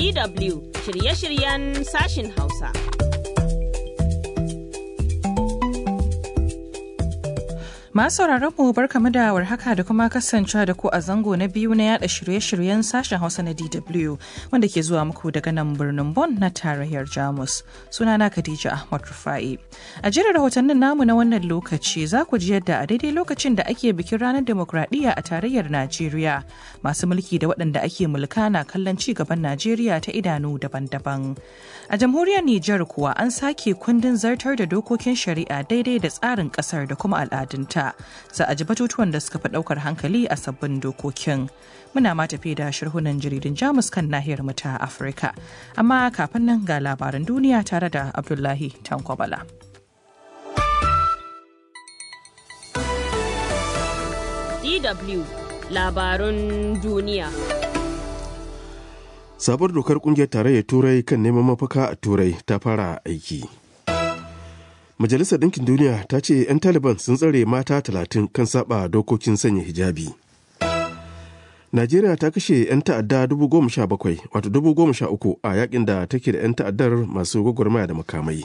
DW shirye-shiryen sashin Hausa. Masu mu barkamu da warhaka da kuma kasancewa da ku a zango na biyu na yada shirye-shiryen sashen Hausa na DW wanda ke zuwa muku daga nan birnin Bonn na tarayyar Jamus. Sunana Khadija Ahmad Rufai. A jirin rahotannin namu na wannan lokaci za ku ji yadda a daidai lokacin da ake bikin ranar demokradiyya a tarayyar Najeriya masu mulki da waɗanda ake mulka na kallon ci gaban Najeriya ta idanu daban-daban. A jamhuriyar Nijar kuwa an sake kundin zartar da dokokin shari'a daidai da tsarin ƙasar da kuma al'adunta. za a ji batutuwan da suka fi ɗaukar hankali a sabbin dokokin. Muna ma tafi da shirhunan jaridun Jamus kan nahiyar mu ta Afirka. Amma kafin nan ga labaran duniya tare da Abdullahi Tankwabala. DW labarun duniya. Sabuwar dokar kungiyar tarayyar Turai kan neman mafaka a Turai ta fara aiki. Majalisar Ɗinkin Duniya ta ce 'yan Taliban sun tsare mata talatin kan saba dokokin sanya hijabi. Najeriya ta kashe 'yan ta'adda bakwai wato uku a yakin da take da 'yan ta'addar masu gwagwarmaya da makamai.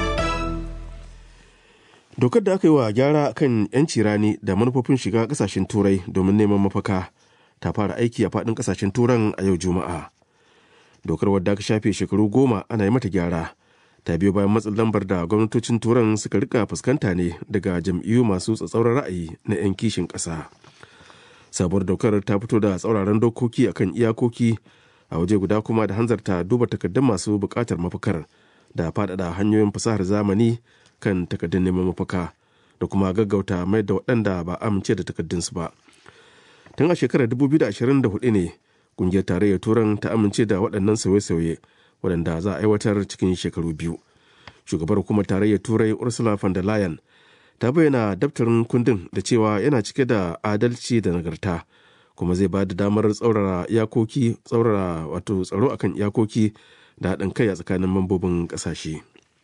Dokar da aka yi wa gyara kan 'yanci rani da manufofin shiga kasashen turai domin neman mafaka ta fara aiki a faɗin kasashen turan a yau juma'a. Dokar wadda aka shafe shekaru goma ana yi mata gyara. ta biyo bayan matsin lambar da gwamnatocin turan suka rika fuskanta ne daga jam'iyyu masu tsatsauran ra'ayi na 'yan kishin ƙasa sabuwar dokar ta fito da tsauraran dokoki akan iyakoki a waje guda kuma da hanzarta duba takardun masu buƙatar mafakar da faɗaɗa hanyoyin fasahar zamani kan takardun neman mafaka da kuma gaggauta mai da waɗanda ba amince da takardunsu ba tun a shekarar 2024 ne ƙungiyar tarayyar turan ta amince da waɗannan sauye-sauye waɗanda za a aiwatar cikin shekaru biyu shugabar hukumar tarayyar turai ursula von der leyen ta bayyana daftarin kundin da cewa yana cike da adalci da nagarta kuma zai ba da damar tsaurara iyakoki tsaurara wato tsaro akan iyakoki da haɗin kai a tsakanin mambobin ƙasashe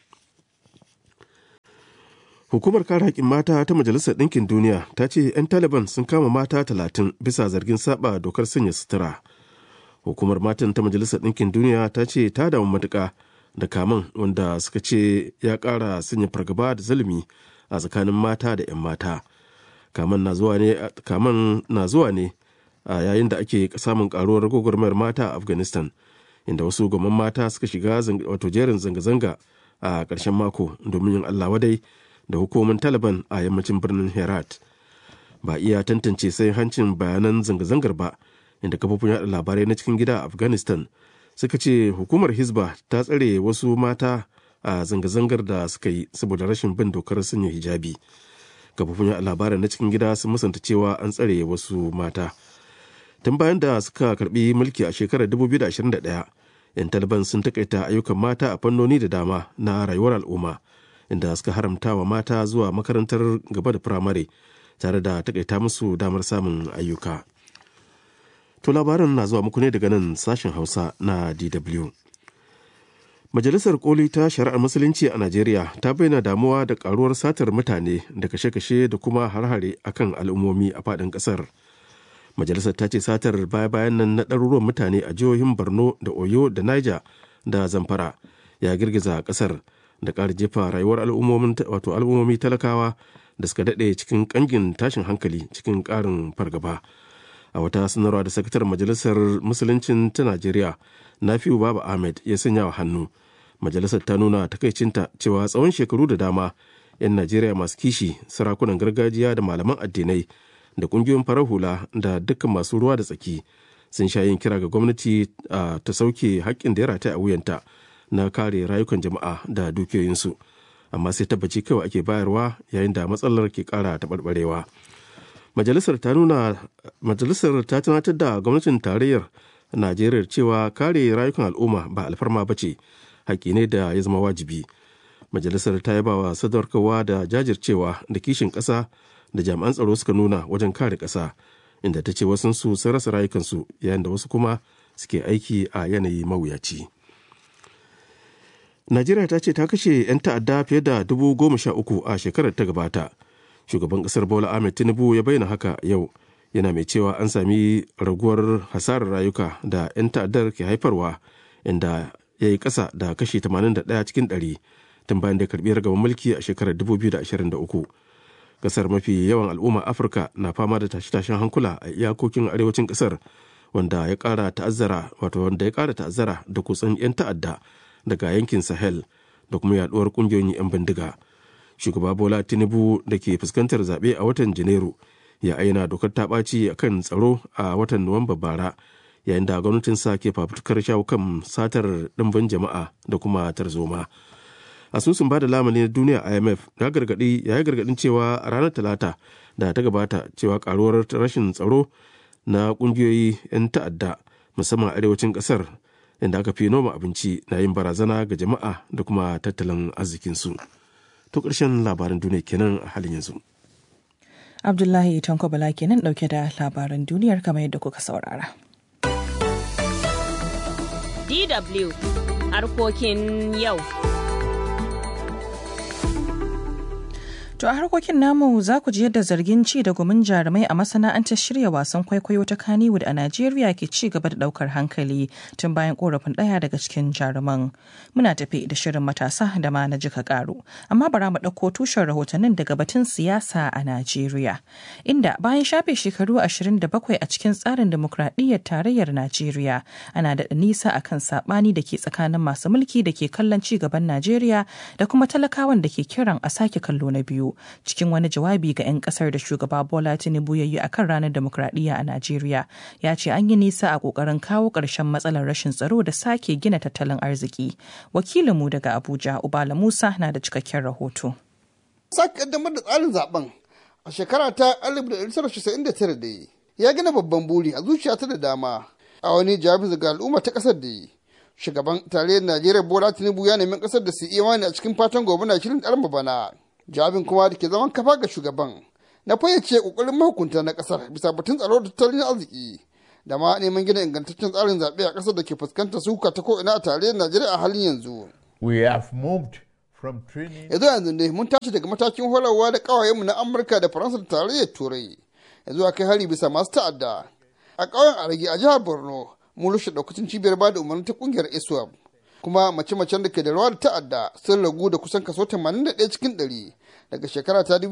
hukumar kare haƙƙin mata ta majalisar ɗinkin duniya ta ce 'yan taliban sun kama mata talatin bisa zargin saba dokar sanya sutura hukumar matan ta majalisar ɗinkin duniya ta ce ta damu matuƙa da kaman wanda suka ce ya ƙara sanya fargaba da zulumi a tsakanin mata da 'yan mata kaman na zuwa ne kaman na zuwa ne a yayin da ake samun karuwar gwagwarmayar mata a afghanistan inda wasu gwamman mata suka shiga wato jerin zanga-zanga a ƙarshen mako domin yin allah wadai da hukumomin taliban a yammacin birnin herat ba iya tantance sai hancin bayanan zanga-zangar ba inda kafofin yada labarai na cikin gida a afghanistan suka ce hukumar hisba ta tsare wasu mata a zanga-zangar da suka yi saboda rashin bin dokar sanya hijabi kafofin yada labarai na cikin gida sun musanta cewa an tsare wasu mata tun bayan da suka karbi mulki a shekarar 2021 'yan taliban sun takaita ayyukan mata a fannoni da dama na rayuwar al'umma inda suka haramta wa mata zuwa makarantar gaba da firamare tare da takaita musu damar samun ayyuka. To labarin na zuwa muku ne daga nan sashen Hausa na DW. Majalisar Koli ta Shari'ar Musulunci a Najeriya ta bayyana damuwa da karuwar satar mutane da kashe-kashe da kuma har-hare akan al'ummomi a faɗin ƙasar. Majalisar ta ce satar baya-bayan nan na ɗaruruwan mutane a jihohin Borno da Oyo da Niger da Zamfara ya girgiza ƙasar da ƙara jefa rayuwar al'ummomi talakawa da suka daɗe cikin ƙangin tashin hankali cikin ƙarin fargaba. a wata sanarwa da sakatar majalisar musuluncin ta najeriya nafiu baba ahmed ya sanya wa hannu majalisar ta nuna takaicinta cewa tsawon shekaru da dama 'yan najeriya masu kishi sarakunan gargajiya da malaman addinai da kungiyoyin farar hula da dukkan masu ruwa da tsaki sun sha yin kira ga gwamnati ta sauke haƙƙin da ya rataya a wuyanta na kare rayukan jama'a da dukiyoyinsu amma sai tabbaci kawai ake bayarwa yayin da matsalar ke ƙara taɓarɓarewa majalisar ta nuna majalisar ta tunatar da gwamnatin tarayyar najeriya cewa kare rayukan al'umma ba alfarma ba ce haƙƙi ne da ya zama wajibi majalisar ta yaba wa sadarkarwa da jajircewa da kishin ƙasa da jami'an tsaro suka nuna wajen kare ƙasa inda ta ce wasunsu sun rasa rayukansu yayin da wasu kuma suke aiki a yanayi mawuyaci najeriya ta ce ta kashe 'yan ta'adda fiye da dubu goma sha uku a shekarar ta gabata shugaban kasar bola ahmed tinubu ya bayyana haka yau yana mai cewa an sami raguwar hasarar rayuka da 'yan ta'addar ke haifarwa inda ya yi ƙasa da kashi 81 cikin 100 tun bayan da karɓi ragaban mulki a shekarar 2023 ƙasar mafi yawan al'umma afirka na fama da tashe-tashen hankula a iyakokin arewacin ƙasar wanda ya ƙara ta'azzara wato wanda ya ƙara ta'azzara da kutsan 'yan ta'adda daga yankin sahel da kuma yaduwar ƙungiyoyin 'yan bindiga shugaba bola tinubu da ke fuskantar zaɓe a watan janairu ya aina dokar ta ɓaci a kan tsaro a watan nuwamba bara yayin da gwamnatinsa ke fafutukar shawo kan satar ɗimbin jama'a da kuma tarzoma asusun ba da lamani na duniya imf ya gargaɗi ya yi gargaɗin cewa a ranar talata da ta gabata cewa karuwar rashin tsaro na ƙungiyoyi 'yan ta'adda musamman arewacin ƙasar inda aka fi noma abinci na yin barazana ga jama'a da kuma tattalin arzikinsu to ƙarshen labaran duniya kenan a halin yanzu Abdullahi Tanko Bala kenan ɗauke da labaran duniyar kamar yadda kuka saurara. DW harkokin yau. To a harkokin namu za ku ji yadda zargin ci da gumin jarumai a masana'antar shirya wasan kwaikwayo ta Kannywood a Najeriya ke ci gaba da daukar hankali tun bayan korafin ɗaya daga cikin jaruman. Muna tafi da shirin matasa da ma na jika karo. Amma bara mu ɗauko tushen rahotannin daga batun siyasa a Najeriya. Inda bayan shafe shekaru 27 a cikin tsarin demokradiyyar tarayyar Najeriya ana da nisa akan saɓani da ke tsakanin masu mulki da ke kallon ci gaban Najeriya da kuma talakawan da ke kiran a sake kallo na biyu. cikin wani jawabi ga 'yan kasar da shugaba bola tinubu ya yi a kan ranar demokradiyya a najeriya ya ce an yi nisa a kokarin kawo ƙarshen matsalar rashin tsaro da sake gina tattalin arziki wakilinmu daga abuja ubala musa na da cikakken rahoto sake kaddamar da tsarin zaben a shekara ta 1999 da ya gina babban buri a zuciya ta da dama a wani jawabi ga al'umma ta kasar da shugaban tarayyar najeriya bola tinubu ya nemi kasar da su imani a cikin fatan gobe na shirin ɗarma bana jawabin kuma da ke zaman kafa ga shugaban na fayyace kokarin mahukunta na kasar bisa batun tsaro da tattalin arziki da ma neman gina ingantaccen tsarin zaɓe a ƙasar da ke fuskantar suka ta ko'ina a tarayyar najeriya a halin yanzu We have moved from training yanzu yanzu ne mun tashi daga matakin horarwa da ƙawayenmu na amurka da faransa da tarayyar turai yanzu a kai hari bisa masu ta'adda a ƙauyen arage a jihar borno mun rushe ɗaukacin cibiyar bada umarni ta ƙungiyar iswap kuma mace-macen da ke da rawa da ta'adda sun ragu da kusan kaso 81 cikin 100 daga shekara ta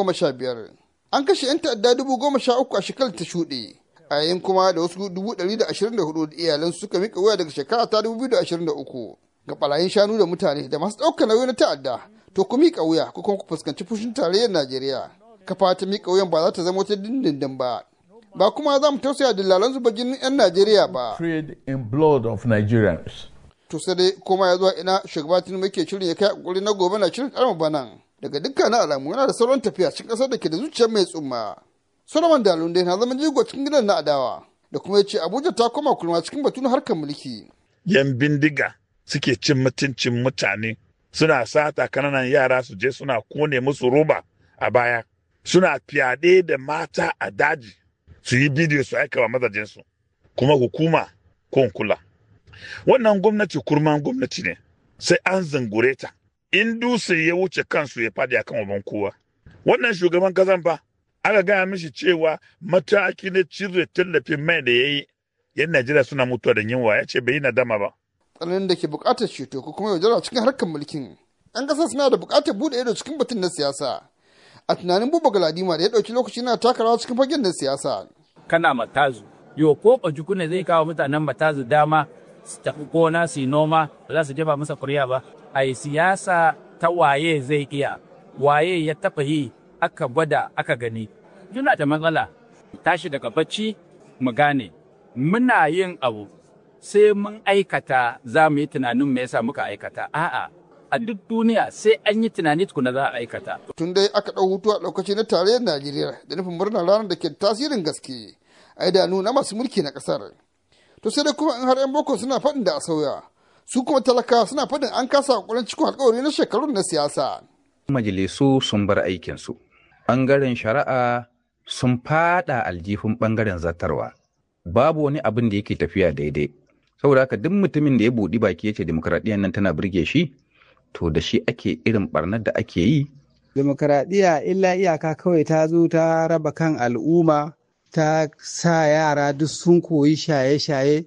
2015 an kashe 'yan ta'adda 13,000 a shekarar ta shuɗe a yayin kuma da wasu 124 da iyalan suka mika waya daga shekara ta 2023 ga barayin shanu da mutane da masu ɗaukar nauyi na ta'adda to ku mika wuya ko kuma ku fuskanci fushin tarayyar najeriya kafa ta mika wuyan ba za ta zama wata dindindin ba ba kuma za mu tausaya dillalan zuba jinin 'yan najeriya ba trade in blood of Nigerians. to sai dai koma ya zuwa ina shugaba tinubu yake shirin ya kai kokari na gobe na shirin karma banan daga dukkanin alamu yana da sauran tafiya cikin kasar da ke da zuciyar mai tsumma solomon dalunde na zama jigo cikin gidan na adawa da kuma ya ce abuja ta koma kulma cikin batun harkar mulki yan bindiga suke cin mutuncin mutane suna sata kananan yara su je suna kone musu roba a baya suna fyaɗe da mata a daji su yi bidiyo su aika wa mazajensu kuma hukuma ko kula wannan gwamnati kurman gwamnati ne sai an zangure ta in dutse ya wuce kansu ya fadi akan waban kowa wannan shugaban kasan fa aka gaya mishi cewa mataki na cire tallafin mai da ya yi yan najeriya suna mutuwa da yunwa ya ce bai yi nadama ba tsananin da ke buƙatar ceto ko kuma yaudara cikin harkar mulkin yan ƙasa suna da buƙatar buɗe ido cikin batun na siyasa a tunanin buba galadima da ya ɗauki lokaci na taka rawa cikin fagen na siyasa kana matazu yo ko ne zai kawo mutanen matazu dama su tafi gona su yi noma ba za su jefa masa kuriya ba a yi siyasa ta waye zai iya waye ya taɓa yi aka gwada aka gani yana da matsala tashi daga bacci mu gane muna yin abu sai mun aikata za mu yi tunanin me yasa muka aikata a'a a duk duniya sai an yi tunani tukuna za a aikata tun dai aka ɗau hutu a lokaci na tarayyar najeriya da nufin murnar ranar da ke tasirin gaske a idanu na masu mulki na ƙasar to sai dai kuma in har 'yan boko suna faɗin da a sauya su kuma talakawa suna faɗin an kasa hakurin cikin alkawari na shekarun na siyasa majalisu sun bar aikinsu ɓangaren shari'a sun fada aljihun ɓangaren zartarwa babu wani abin da yake tafiya daidai saboda haka duk mutumin da ya buɗi baki ya ce demokradiyyar nan tana birge shi to da shi ake irin barnar da ake yi demokaradiyya illa iyaka kawai ta zo ta raba kan al'umma ta sa yara duk sun koyi shaye-shaye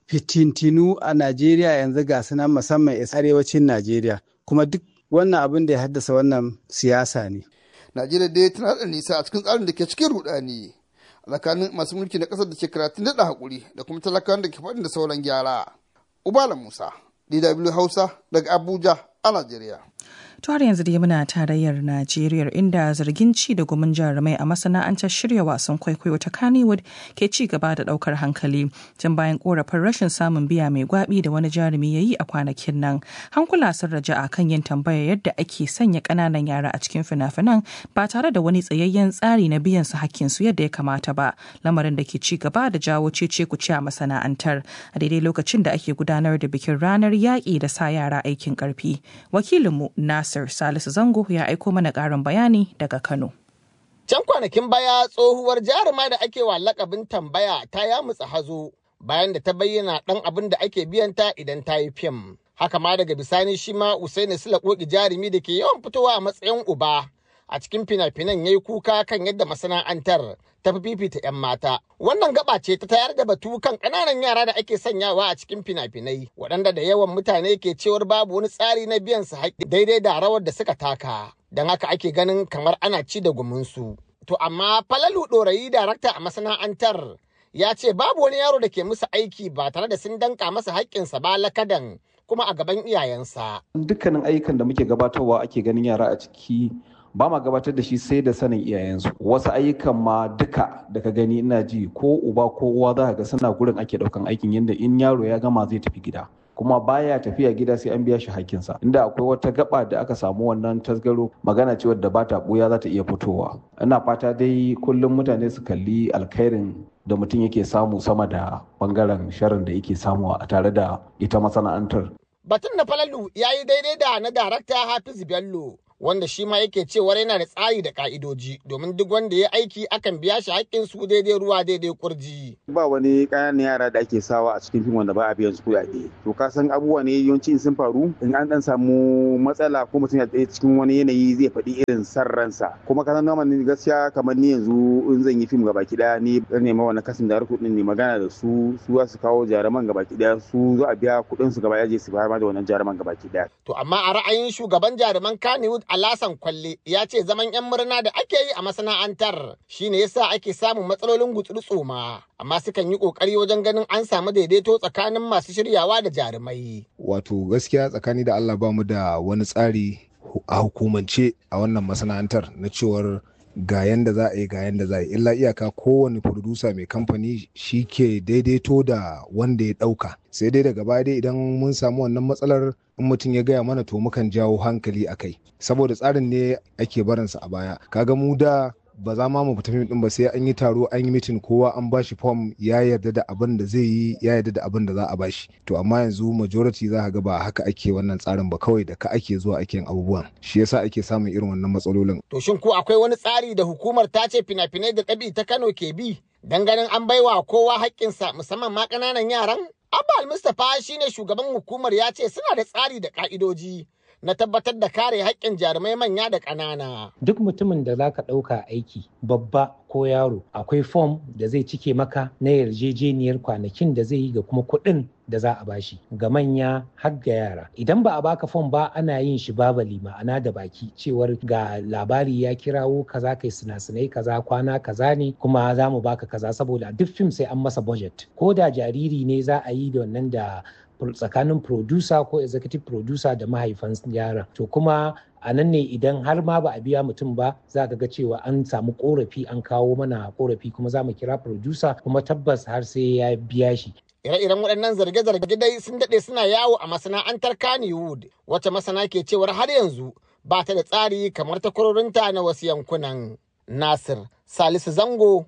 fitintinu a Najeriya yanzu ga su nan musamman arewacin Najeriya kuma duk wannan abin da ya haddasa wannan siyasa ne. Najeriya dai tana da nisa a cikin tsarin da ke cikin rudani a tsakanin masu mulki na ƙasar da ke karatun daɗa haƙuri da kuma talakawan da ke faɗin da sauran gyara. Ubala Musa, DW Hausa daga Abuja a Najeriya. To har yanzu dai muna tarayyar Najeriya inda zargin ci da gumin jarumai a masana'antar shirya wasan kwaikwayo ta Kannywood ke ci gaba da daukar hankali tun bayan korafin rashin samun biya mai gwabi da wani jarumi ya yi a kwanakin nan. Hankula sun raja a kan yin tambaya yadda ake sanya ƙananan yara a cikin fina-finan ba tare da wani tsayayyen tsari na biyan su hakkin su yadda ya kamata ba. Lamarin da ke ci gaba da jawo cece kuce a masana'antar a daidai lokacin da ake gudanar da bikin ranar yaƙi da sa yara aikin ƙarfi. Wakilinmu Nas Nasir Salisu Zango ya aiko mana ƙarin bayani daga Kano. Can kwanakin baya tsohuwar jaruma da ake wa lakabin tambaya ta yamutsa hazo bayan da ta bayyana ɗan abin da ake biyanta idan ta yi fim. Haka ma daga bisani shi ma Usaini Sula Koki jarumi da ke yawan fitowa a matsayin uba a cikin fina-finan ya yi kuka kan yadda masana'antar ta fi fifita 'yan mata. Wannan gaba ce ta tayar da batu kan ƙananan yara da ake sanyawa a cikin fina-finai waɗanda da yawan mutane ke cewar babu wani tsari na biyan su haƙƙi daidai da rawar da suka taka. Don haka ake ganin kamar ana ci da guminsu. To amma Falalu Ɗorayi darakta a masana'antar ya ce babu wani yaro da ke musu aiki ba tare da sun danka masa haƙƙinsa ba lakadan kuma a gaban iyayensa. Dukkanin ayyukan da muke gabatarwa ake ganin yara a ciki ba ma gabatar da shi sai da sanin iyayensu wasu ayyukan ma duka da ka gani ina ji ko uba ko uwa za ka ga suna gurin ake daukan aikin yadda in yaro ya gama zai tafi gida kuma baya tafiya gida sai an biya shi hakkinsa inda akwai wata gaba da aka samu wannan tasgaro magana ce wadda ba ta buya za ta iya fitowa ina fata dai kullum mutane su kalli alkhairin da mutum yake samu sama da bangaren sharin da yake samu a tare da ita masana'antar batun na falalu ya yi daidai da na darakta hafiz bello wanda shi ma yake cewar yana da tsari da ka'idoji domin duk wanda ya aiki akan biya shi haƙƙin su daidai ruwa daidai kurji. Ba wani ƙananan yara da ake sawa a cikin fim wanda ba a biyan su kuɗaɗe. To ka san abubuwa ne yawanci sun faru in an dan samu matsala ko mutum ya tsaye cikin wani yanayi zai faɗi irin san ransa. Kuma ka san ne gaskiya kamar ni yanzu in zan yi fim gabaki ɗaya ni zan nema wani kasin da harkar ne magana da su su za su kawo jaruman gabaki ɗaya su za a biya kuɗin su gaba ya je su bayar da wannan jaruman gabaki ɗaya. To amma a ra'ayin shugaban jaruman Kannywood Alasan Kwalle ya ce zaman 'yan murna da ake yi a masana'antar shine yasa ake samun matsalolin gutsuru tsoma amma sukan yi kokari wajen ganin an samu daidaito tsakanin masu shiryawa da jarumai. Wato gaskiya tsakani da Allah ba mu da wani tsari a hukumance a wannan masana'antar na cewar ga yanda za a yi ga yanda za a yi illa iyaka kowane producer mai kamfani shi ke daidaito da wanda ya ɗauka sai dai daga baya dai idan mun samu wannan matsalar in mutum ya gaya mana to mukan jawo hankali a kai saboda tsarin ne ake barinsa a baya kaga mu da ba za ma mu fita fim din ba sai an yi taro an yi mitin kowa an bashi fom ya yarda da abin da zai yi ya yarda da abin da za a bashi to amma yanzu majority za ga ba haka ake wannan tsarin ba kawai da ka ake zuwa ake yin abubuwan shi yasa ake samun irin wannan matsalolin to shin ko akwai wani tsari da hukumar ta ce fina-finai da ɗabi ta Kano ke bi dan ganin an baiwa kowa haƙƙinsa musamman ma ƙananan yaran Abba Al-Mustapha shine shugaban hukumar ya ce suna da tsari da ka'idoji na tabbatar da kare haƙƙin jarumai manya da ƙanana. Duk mutumin da za ka ɗauka aiki babba ko yaro akwai fom da zai cike maka na yarjejeniyar kwanakin da zai yi ga kuma kuɗin da za a bashi ga manya har ga yara idan ba a baka fom ba ana yin shi babali ma'ana da baki cewar ga labari ya kirawo kaza kai sinasinai kaza kwana kaza ne kuma za mu baka kaza saboda duk fim sai an masa budget ko da jariri ne za a yi da wannan da tsakanin producer ko executive producer da mahaifan yaran to kuma a nan ne idan har ma ba a biya mutum ba za ka ga cewa an samu korafi an kawo mana korafi kuma za mu kira producer kuma tabbas har sai ya biya shi ire-iren waɗannan zarge-zarge dai sun daɗe suna yawo a masana'antar Kannywood wacce masana ke cewar har yanzu ba ta da tsari kamar takwarorinta na wasu yankunan. Nasir Salisu Zango,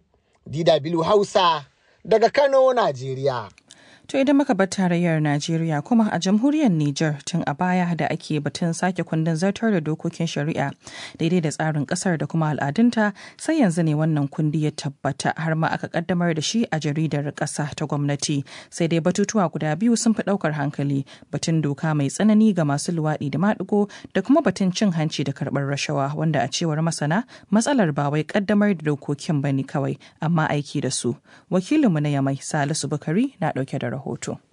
DW Hausa, daga Kano, Najeriya. To idan muka bar tarayyar Najeriya kuma a jamhuriyar Nijar tun a baya da ake batun sake kundin zartar da dokokin shari'a daidai da tsarin kasar da kuma al'adunta sai yanzu ne wannan kundi ya tabbata har ma aka kaddamar da shi a jaridar kasa ta gwamnati sai dai batutuwa guda biyu sun fi daukar hankali batun doka mai tsanani ga masu luwaɗi da maɗigo da kuma batun cin hanci da karɓar rashawa wanda a cewar masana matsalar ba wai kaddamar da dokokin bane kawai amma aiki da su wakilinmu na yamai salisu bukari na ɗauke da rahoto.